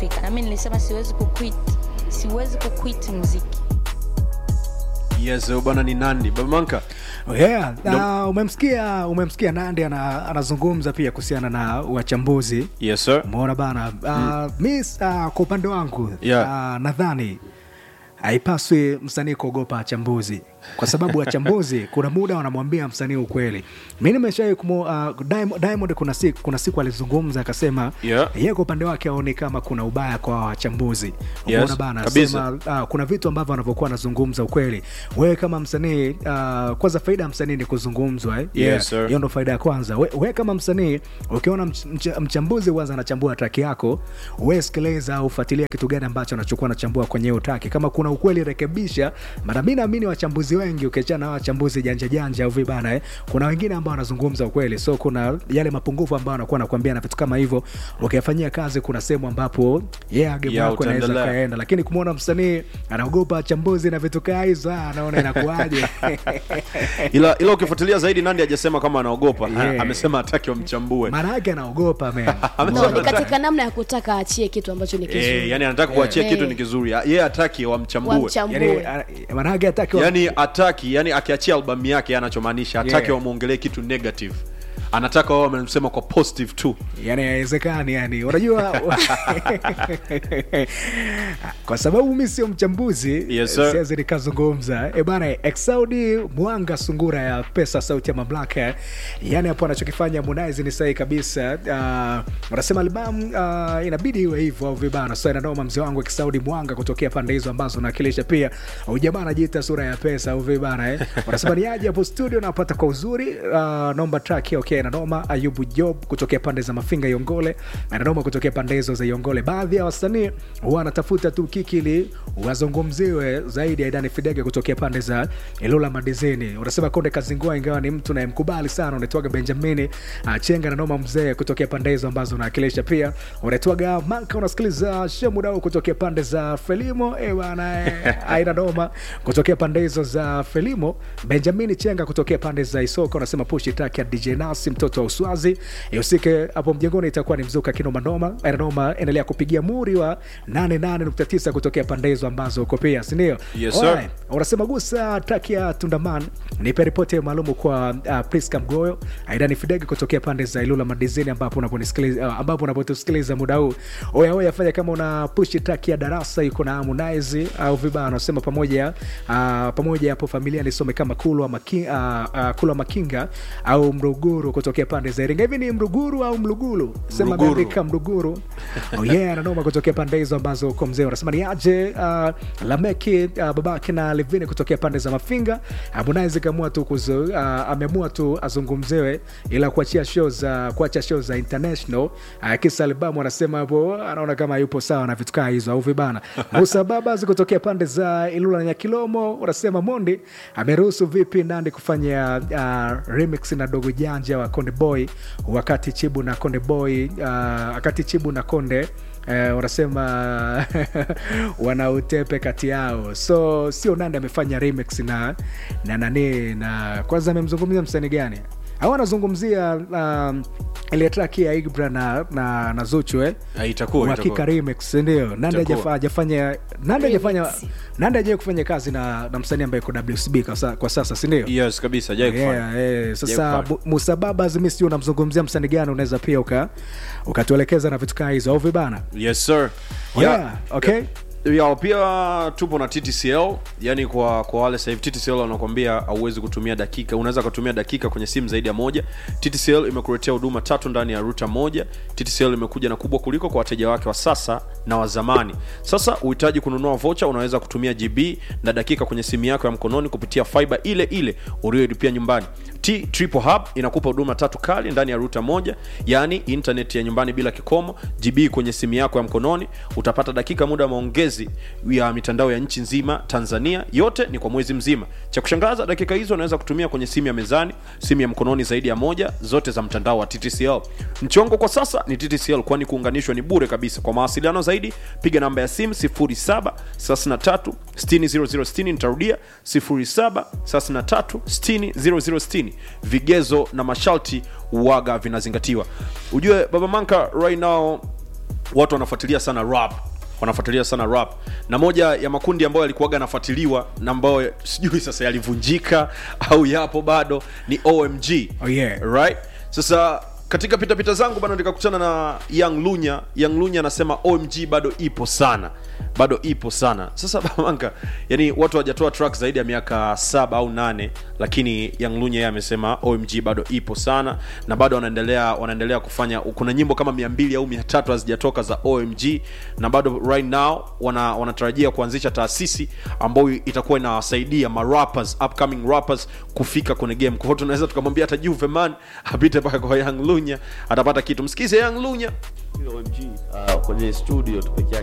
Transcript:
nilipofika nami nilisema siwezi kuquit siwezi kuquit muziki yes bwana ni nandi babamanka yeah. na umemsikia umemsikia nandi ana, anazungumza pia kuhusiana na wachambuzi yes sir umeona bana uh, mi uh, kwa upande wangu Yeah. uh, nadhani haipaswi msanii kuogopa wachambuzi kwa sababu wachambuzi kuna muda wanamwambia msanii ukweli mi nimeshawai kumu uh, Diamond, Diamond kuna siku, kuna siku alizungumza akasema Yeah. yeye kwa upande wake aoni kama kuna ubaya kwa wachambuzi Yes, umeona bana kabisa. sema uh, kuna vitu ambavyo anavyokuwa anazungumza ukweli wewe kama msanii uh, kwanza faida ya msanii ni kuzungumzwa eh? Yes, sir. hiyo ndo faida ya kwanza we, we kama msanii ukiona mch, mch, mchambuzi huanza anachambua traki yako we sikiliza au fuatilia kitu gani ambacho anachokuwa anachambua kwenye hiyo traki kama kuna ukweli rekebisha mara mi naamini wachambuzi wengi ukiachana na wachambuzi janja janja au vibana eh, kuna wengine ambao wanazungumza ukweli so kuna yale mapungufu ambayo anakuwa anakuambia na vitu kama hivyo ukiyafanyia kazi kuna sehemu ambapo yeah, game Yeah, yako inaweza utaendelea. kaenda lakini kumwona msanii anaogopa wachambuzi na vitu kaa hizo ah, anaona inakuaje ila ila ukifuatilia zaidi nandi hajasema kama anaogopa Yeah. amesema hataki wamchambue maana yake anaogopa man no, ni katika namna ya kutaka aachie kitu ambacho ni Eh, kizuri yani anataka kuachia Eh. kitu ni kizuri yeye hataki wamchambue wamchambue yani, maana yake hataki yani ataki yani akiachia albamu yake anachomaanisha hataki Yeah. wamwongelee kitu negative anataka wao wamemsema kwa positive tu yani haiwezekani yani unajua kwa sababu mi sio mchambuzi Yes, sir. siwezi nikazungumza e bana exaudi mwanga sungura ya pesa sauti ya mamlaka yani hapo anachokifanya Harmonize ni sahihi kabisa uh, wanasema albamu uh, inabidi iwe hivyo au vibana so inanoma mzee wangu exaudi mwanga kutokea pande hizo ambazo nawakilisha pia ujamaa anajiita sura ya pesa au vibana eh. wanasema ni aje hapo studio napata kwa uzuri uh, naomba track ya okay nanoma ayubu job kutokea pande za mafinga yongole nanoma kutokea pande hizo za yongole baadhi ya wasanii huwa wanatafuta tu kiki ili wazungumziwe zaidi ya idani fidege kutokea pande za ilula madizini unasema konde kazingua ingawa ni mtu nayemkubali sana unaitwaga benjamini uh, chenga nanoma mzee kutokea pande hizo ambazo unawakilisha pia unaitwaga manka unasikiliza shemudau kutokea pande za felimo eh bana eh, aina noma kutokea pande hizo za felimo benjamini chenga kutokea pande za isoka unasema pushi taki ya dj nasi mtoto wa uswazi ihusike hapo mjengoni itakuwa ni mzuka kinomanoma ainanoma endelea kupigia muri wa 88.9 kutokea pande hizo ambazo uko pia sindio Yes, sir. Alright. unasema gusa taki ya tundaman nipe ripoti maalumu kwa uh, priska mgoyo aidani fidege kutokea pande za ilula madizini ambapo unaponisikiliza uh, ambapo unapotusikiliza muda huu oya oya fanya kama una pushi taki ya darasa iko na harmonize au vibaya unasema pamoja uh, pamoja hapo familia nisome kama kulwa maki, uh, uh, kulwa makinga au mruguru kutokea pande za iringa hivi ni mruguru au mluguru sema Mruguru. ameandika mruguru oh yeah ananoma kutokea pande hizo ambazo uko mzee unasema ni aje uh, lameki uh, babake na levini kutokea pande za mafinga harmonize kaamua tu kuzo, uh, ameamua tu azungumzewe ila kuachia show za kuacha show za international uh, kisa albamu anasema hapo anaona kama yupo sawa na vitu kaa hizo au vibana musa babas kutokea pande za ilula na nyakilomo unasema mondi ameruhusu vipi nandi kufanya uh, remix na dogo janja wa konde boy wakati chibu na konde boy uh, wakati chibu na konde Eh, wanasema wana utepe kati yao so sio nandi amefanya remix na na nani na kwanza amemzungumzia msanii gani au anazungumzia um, ile track ya igbra na, na, na zuchu eh? Ah, itakuwa uhakika itakuwa. remix ndio nandi Itakuwa. hajafa- hajafanya nandi hajafanya Remix. nandi hajawai kufanya kazi na, na msanii ambaye iko wcb kwa, sa, kwa sasa sindio yes kabisa hajai kufanya Yeah, yeah. sasa Hajai Bu- kufanya. musa babas mi sijui unamzungumzia msanii gani unaweza pia uka ukatuelekeza na vitu kaa hizo au vibana yes sir yeah, okay ya pia tupo na ttcl yani kwa kwa wale sahivi ttcl wanakwambia hauwezi kutumia dakika unaweza kutumia dakika kwenye simu zaidi ya moja ttcl imekuletea huduma tatu ndani ya ruta moja ttcl imekuja na kubwa kuliko kwa wateja wake wa sasa na wa zamani sasa uhitaji kununua vocha unaweza kutumia gb na dakika kwenye simu yako ya mkononi kupitia fiber ile ile ulioilipia nyumbani T Triple Hub inakupa huduma tatu kali ndani ya ruta moja, yaani internet ya nyumbani bila kikomo, GB kwenye simu yako ya mkononi, utapata dakika muda wa maongezi ya mitandao ya nchi nzima Tanzania, yote ni kwa mwezi mzima. Cha kushangaza, dakika hizo unaweza kutumia kwenye simu ya mezani, simu ya mkononi zaidi ya moja, zote za mtandao wa TTCL. Mchongo kwa sasa ni TTCL, kwani kuunganishwa ni bure kabisa. Kwa mawasiliano zaidi, piga namba ya simu 07 33 60 nitarudia 07 33 60 vigezo na masharti waga vinazingatiwa ujue baba manka right now watu wanafuatilia sana rap wanafuatilia sana rap na moja ya makundi ambayo yalikuwaga yanafuatiliwa na ambayo sijui sasa yalivunjika au yapo bado ni omg Oh, yeah. right sasa katika pitapita zangu bado nikakutana na young lunya young lunya anasema omg bado ipo sana bado ipo sana sasa bamanka yani watu hawajatoa track zaidi ya miaka saba au nane lakini young lunya yeye amesema omg bado ipo sana na bado wanaendelea wanaendelea kufanya kuna nyimbo kama mia mbili au mia tatu hazijatoka za omg na bado right now wana, wanatarajia kuanzisha taasisi ambayo itakuwa inawasaidia marappers upcoming rappers kufika kwenye game kwa hiyo tunaweza tukamwambia hata juve man apite mpaka kwa young lunya atapata kitu msikize young lunya OMG uh, kwenye studio tu peke yake